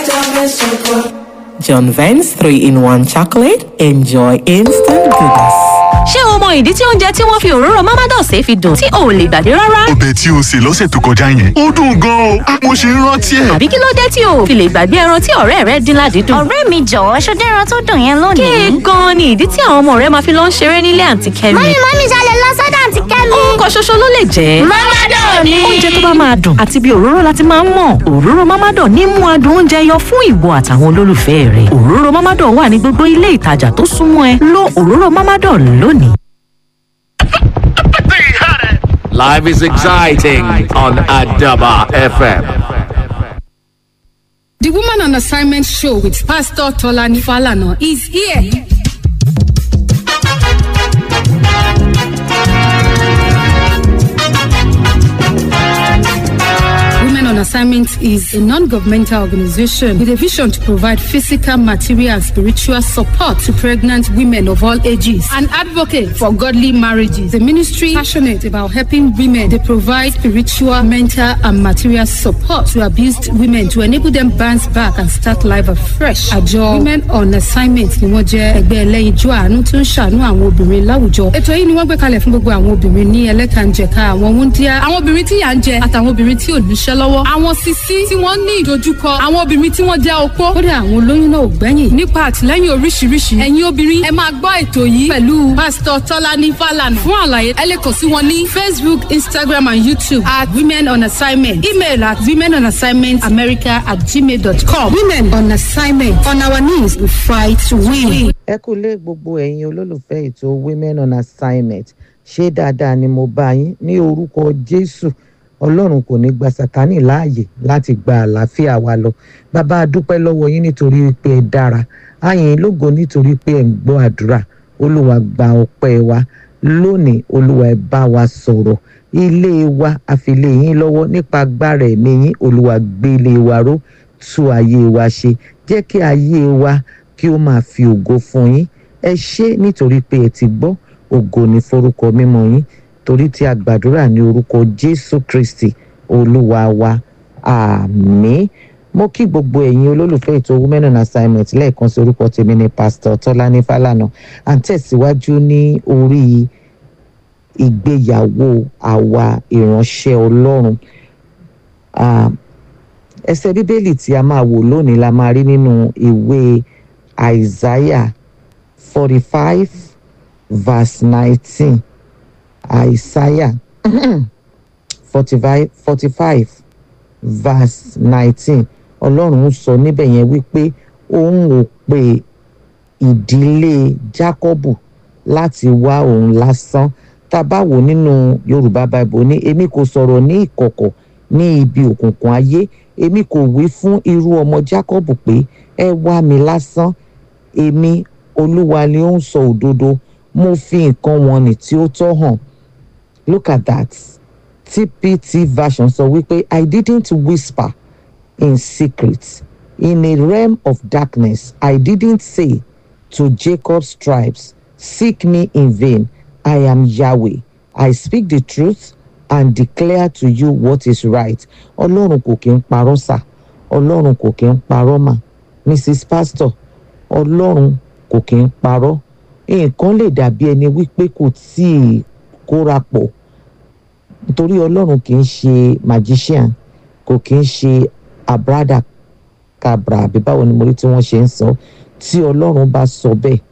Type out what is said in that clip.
John Vance 3 in 1 chocolate. Enjoy instant goodness. ṣé o mọ ìdí tí oúnjẹ tí wọ́n fi òróró mamados fi dùn tí o ò lè gbàgbé rárá? ọbẹ̀ tí o sè lọ́sẹ̀ tó kọjá yẹn ó dùn gan-an o mo ṣe ń rántí ẹ̀. àbí kí ló dé tí o ò fi lè gbàgbé ẹran tí ọ̀rẹ́ rẹ dín ládìídùn? ọ̀rẹ́ mi jọ̀wọ́ ṣó dẹ́ran tó dùn yẹn lónìí. kéè gan-an ni ìdí tí àwọn ọmọ rẹ máa fi lọ ń ṣeré nílé àǹtí kẹ́mi. mọ́mí mọ́mí ṣalẹ̀ lọ sọ́dọ̀ àǹtí kẹ́mi. orúkọ ṣoṣo ló lè jẹ́. mọ́mádọ̀ ni. oúnjẹ tó bá máa dùn àti bí òróró láti máa ń mọ̀ òróró mámádọ̀ ní mú adùn oúnjẹ yọ fún ìwọ àtàwọn olólùfẹ́ rẹ̀ òróró mámádọ̀ wà ní gbogbo ilé ìtajà tó súnmọ́ ẹ lo òróró mámádọ̀ lónìí. Life is exciting on Adaba FM. The Woman on Assignment show with Pastor Tolani Falana is here. Women on Assignment is a non-governmental organization with a vision to provide physical, material, and spiritual support to pregnant women of all ages. An advocate for godly marriages. The ministry passionate about helping women. They provide spiritual, mental, and material support to abused women to enable them bounce back and start life afresh. Àjọ Women on Assignment ni wọ́n jẹ́ ẹgbẹ́ ẹlẹ́yinjú àánú tó ń ṣàánú àwọn obìnrin láwùjọ. Ètò yìí ni wọ́n gbé kalẹ̀ fún gbogbo àwọn obìnrin ní ẹlẹ́kànjẹ̀ka àwọn wúndíá, àwọn obìnrin tí yà ń jẹ àtàwọn obìnrin tí ò níṣẹ́ lọ́wọ́, àwọn sisi tí wọ́n ní ìdojúkọ, àwọn obìnrin tí wọ́n jẹ́ opó. Kódà àwọn olóyún náà ò gbẹ́yìn. Nípa àtìlẹ́yìn oríṣiríṣi, ẹ̀yin obìnrin ẹ máa gbọ́ ètò yìí pẹ̀lú Pásítọ̀ Tọ́lání Fálànà. Fún àlàyé, ẹ lè kàn sí wọn ní Facebook, Instagram and YouTube at Women on Assignment. Email at women on assignment america at gmail.com. Women on Assignment. On our knees, we fight to win. ẹ kú lé gbogbo ẹ̀yin olólùfẹ́ ètò women on assignment ṣé dáadáa ni mo bá yín ní orúkọ jésù ọlọ́run kò ní gba sátánì láàyè láti gba àlàáfíà wa lọ bàbá a dúpẹ́ lọ́wọ́ yín nítorí pé ẹ dára àyìn lógo nítorí pé ẹ ń gbọ́ àdúrà olúwa gba ọpẹ́ wa lónìí olúwa ẹ bá wa sọ̀rọ̀ ilé wa àfilé yín lọ́wọ́ nípa agbára ẹ̀mí yín olúwa gbé ilé wa ró tú ayé wa ṣe jẹ́ kí ayé wa kí ó máa fi ògo fún yín ẹ ṣé nítorí pé ẹ ti gbọ́ ògo ní forúkọ mímọ́ yín torí tí a gbàdúrà ní orúkọ jésù kristi olúwa wa àmín mo kí gbogbo ẹ̀yin olólùfẹ́ ètò women on assignment lẹ́ẹ̀kan sí orúkọ tèmi ní pásítọ̀ tọ́lání fálànà à ń tẹ̀síwájú ní orí ìgbéyàwó àwa ìránṣẹ́ ọlọ́run Ah, ẹsẹ̀ bíbélì tí a máa wò lónìí la máa rí nínú ìwé isaiah forty five verse nineteen isaiah forty five forty five verse nineteen ọlọ́run ń sọ níbẹ̀ yẹn wípé òun ò pe ìdílé jákọ́bù láti wá òun lásán tá a bá wò nínú yorùbá bible ní èmi kò sọ̀rọ̀ ní ìkọ̀kọ̀ ní ibi òkùnkùn ayé èmi kò wí fún irú ọmọ jákọ́bù pé ẹ wá mi lásán èmi olúwa ni ó ń sọ òdodo mo fi nǹkan wọn nì tí ó tọ́ hàn look at that tpt version sọ wípé i didn't whisper in secret in a realm of darkness i didn't say to jacob's tribes seek me in vain i am yahweh i speak the truth and declare to you what is right ọlọ́run kò kí ń parọ́ sà ọlọ́run kò kí ń parọ́ mà mrs pastor ọlọ́run kò kí ń parọ́ nǹkan lè dàbí ẹni wípé kò tíì kóra pọ̀ nítorí ọlọ́run kì í ṣe magician kò kì í ṣe abradacabra àbí báwo ni mo rí tí wọ́n ṣe ń sọ tí ọlọ́run bá sọ bẹ́ẹ̀